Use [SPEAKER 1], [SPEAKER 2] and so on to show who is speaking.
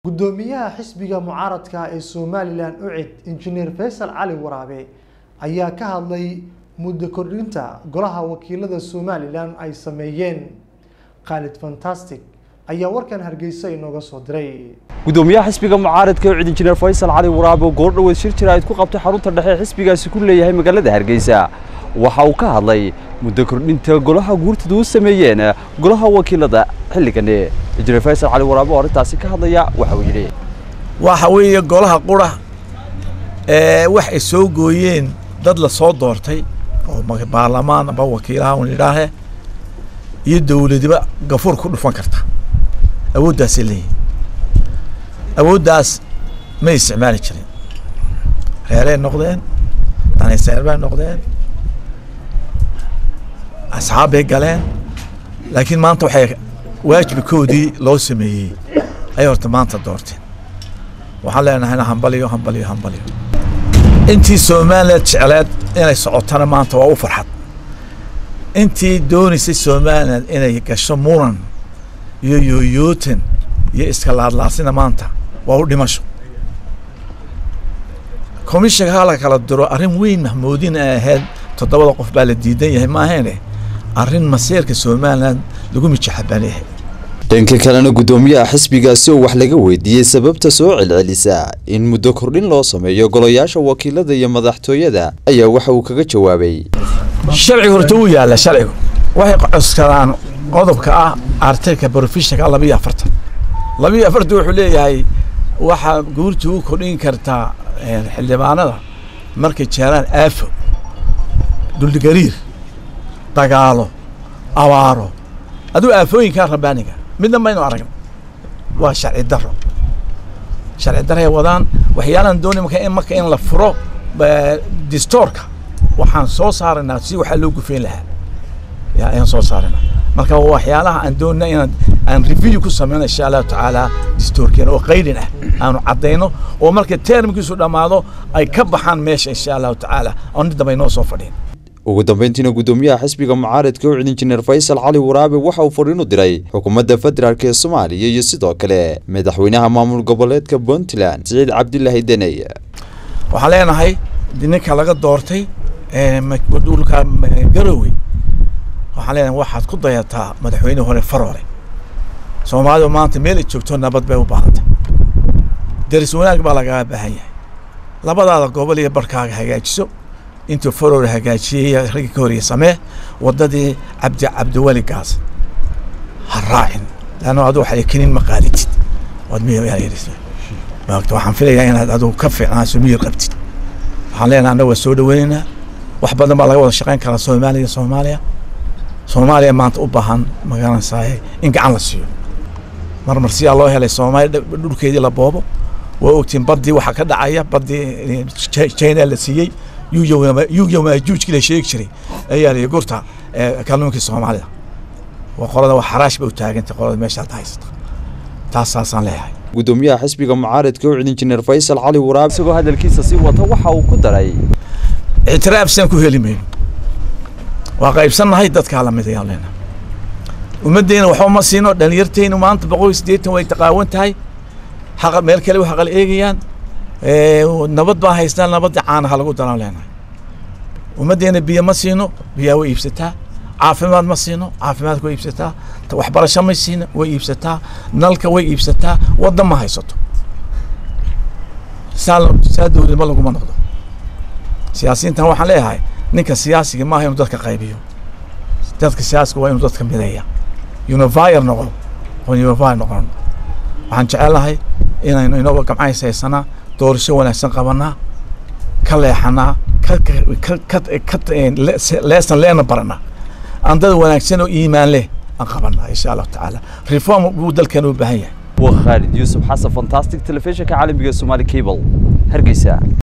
[SPEAKER 1] gudoomiyaha xisbiga mucaaradka ee somalilan ucid injineer faysal cali waraabe ayaa ka hadlay muddo kordhinta golaha wakiilada somalilan ay sameeyeen khaalid fantastic ayaa warkan hargeysa inooga soo diray
[SPEAKER 2] gudoomiyaha xisbiga mucaaradka ucid injineer faysal cali waraabe oo goordhoweed shir jira ayd ku qabtay xarunta dhexe ee xisbigaasi ku leeyahay magaalada hargeysa waxa uu ka hadlay muddo kordhinta golaha guurtida u sameeyeen golaha wakiilada xilligani injineer faysal cali waraabe oo arrintaasi ka hadlaya waxa uu yidhi
[SPEAKER 3] waxa weeye golaha qura ee wax ay soo gooyeen dad la soo doortay oo ma- baarlamaan aba wakiilaha un idhaahe iyo dowladiba gafuur ku dhufan karta awooddaasay leeyihin awooddaas may isticmaali jirin reeray noqdeen daniseer bay noqdeen asxaab bay galeen laakiin maanta waxay waajibkoodii loo sameeyey ayay horta maanta doorteen waxaan leenahayna hambaliyo hambaliyo hambaliyo intii somaliland jecleed inay socotana maanta waa u farxad intii doonaysay somaliland inay gasho muran iyo yooyootan iyo iska laadlaasina maanta waa u dhimasho komishanka hala kala diro arrin weyn mahmuudin ay ahayd toddobada qof baa la diidan yahay maaheene arrin masiirka somaliland lagu mijaxabaanayahay
[SPEAKER 4] dhanka kalena gudoomiyaha xisbigaasi oo wax laga weydiiyey sababta soo celcelisa in muddo kordhin loo sameeyo golayaasha wakiilada iyo madaxtooyada ayaa waxa uu kaga jawaabay
[SPEAKER 3] sharciga horta wuu yaalla sharcigu waxay coskadaan qodobka ah artiklka professionka laba iyo afartan laba iyo afartan wuxuu leeyahay waxaa guurta u kordhin kartaa eh, xildhibaanada markay jeeraan aafo duldhigariir dagaalo abaaro aduu aafooyinkaa rabaaniga midna maynu aragna waa sharci daro sharci daray wadaan waxyaalaan doonay marka in marka in la furo eh, distoorka waxaan soo saaraynaa si waxaa loo gufeyn lahaa ya ayaan soo saaraynaa marka waa waxyaalaha aan doonina inaan aan review ku sameyno insha allahu tacaala distoorkeena oo qaydin ah aanu caddayno oo marka termkiisu dhammaado ay ka baxaan meesha insha allahu tacaala oo nin dambe inoo soo fadhiin
[SPEAKER 4] ugu dambeyntiina gudoomiyaha xisbiga mucaaradka ucid injineer faysal cali waraabe waxa uu fariin u diray xukuumadda federaalk ee soomaaliya iyo sidoo kale madaxweynaha maamul goboleedka puntland siciid cabdilaahi deney
[SPEAKER 3] waxaan leenahay ninka laga doortay ee ma- dhulka ma- garowe waxaan leenahay waxaad ku dayataa madaxweyne hore faroole soomaalidu maanta meel ay joogto nabad bay u baahantay deris wanaag baa lagaga baahan yahay labadaada gobol iyo barkaaga hagaajiso intuu faroole hagaajiyey raggi ka horeye samee waddadii cabdi cabdiweli gaas ha raacin leanna adu waxay kenin ma qaaditid waad miyir maagta waxaan filayaa inaad adigu ka fiicnaaso miyir qabtid waxaan leenahay annaga waa soo dhaweynaynaa wax badan baa laga wada shaqayn karaa soomaaliya iyo soomaaliya soomaaliya maanta u baahan magaranaysaay in gacan la siiyo marmar siyaa loo helay soomaaliya dh- dhulkeedii la boobo waa ogtiin baddii waxaa ka dhacaya baddii eh, Chi- china la siiyey yugyamaajuujkii la sheegi jiray ayaa liyi gurta eh, kalluunkii soomaalida waa qolada waa xaraash bay u taagantay qolada meesha hadda haysata taas saasaan leeyahay
[SPEAKER 4] gudoomiyaha xisbiga mucaaradka ucid injineer faysal cali waraabe
[SPEAKER 2] isagoo hadalkiisa sii wata waxa uu ku daray
[SPEAKER 3] ictiraafsaan ku heli mayno waa qaybsannahay dadkaa lamid ayaan leenahay ummaddeena waxba ma siino dhalinyarteynu maanta boqol iyo siddeetan way taqaawan tahay haqa meel kale wax qal eegayaan Eh, nabad baa haystaan nabadda caanaha lagu daraan leenahay ummaddeena biyo ma siino biyaa way iibsataa caafimaad ma siino caafimaadka way iibsataa ta- waxbarasho ma siino way iibsataa nalka way iibsataa waddan ma haysato saa saa dowladnimo laguma noqdo siyaasiyiintan waxaan leeyahay ninka siyaasiga maaha inuu dadka qaybiyo dadka siyaasiga waa inuu dadka mideeya univire noqon oo univire noqon waxaan jecelnahay inaynu inagoo gamcays haysanaa doorasho wanaagsan qabanaa ka leexanaa ka ka ka ka leesan leena baranaa aan dad wanaagsan oo iimaan leh aan qabanaa insha allahu tacaala reform buu dalkeena u baahan yahay
[SPEAKER 2] waa khaalid yuusuf xasan fantastic telefishinka caalamiga somaali cable hargeysa